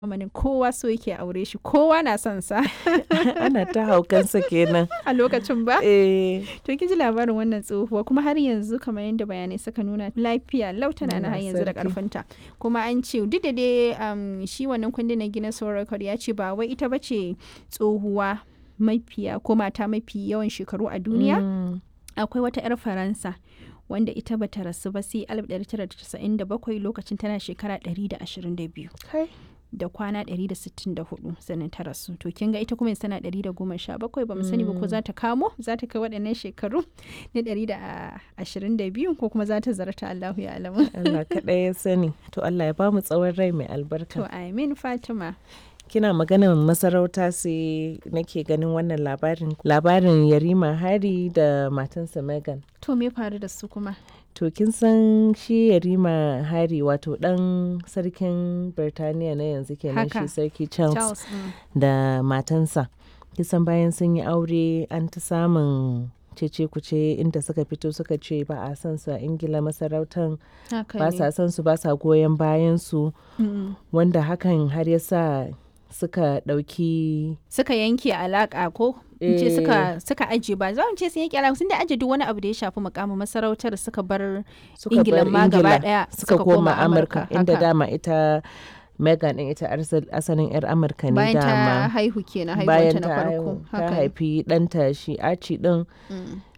zamanin kowa so yake aure shi kowa na son sa ana ta haukansa kenan a lokacin ba eh to kin ji labarin wannan tsohuwa kuma har yanzu kamar yadda bayanai suka nuna lafiya lautana na Allah har yanzu da sarki. karfinta kuma an ce duk da dai um, shi wannan kundin na gina record ya ce ba wai ita bace tsohuwa mafiya ko mata mafi yawan shekaru a duniya Mm. akwai wata 'yar faransa wanda ita bata rasu ba sai 1997 lokacin tana shekara 122 Kai. da kwana 164 sannan ta rasu to kin ga ita kuma yanzu tana 117 ba mu sani ba ko za ta kamo za ta kai waɗannan shekaru na 122 ko kuma za ta zarta Allahu ya alamu Allah kaɗai ya sani to Allah ya bamu tsawon rai mai albarka to amin Fatima kina maganar masarauta sai nake ganin wannan labarin labarin yarima hari da matansa megan to me faru da su kuma to kin san shi yarima hari wato dan sarkin birtaniya na yanzu kenan Haka. shi sarki charles, Charles mm. da matansa kisan bayan sun yi aure an ta samun cece kuce inda suka fito suka ce ba a son su a ingila masarautan haka ba ne sa son su ba sa goyon bayan su Mm. wanda hakan har ya sa suka ɗauki suka yanke alaka ko in ce Eh. suka suka aje ba za mu ce sun yanke alaka sun da aje duk wani abu da ya shafi mukamin masarautar suka bar suka Ingila bar ma gaba Ingila ɗaya suka koma Amurka inda haka. dama ita Megan din ita arsal- asalin 'yar Amurka ne bayan ta dama haihu kenan bayan haihuwanta na ta farko haihu- ta haka ne. haifi ɗanta shi Archie din Mm.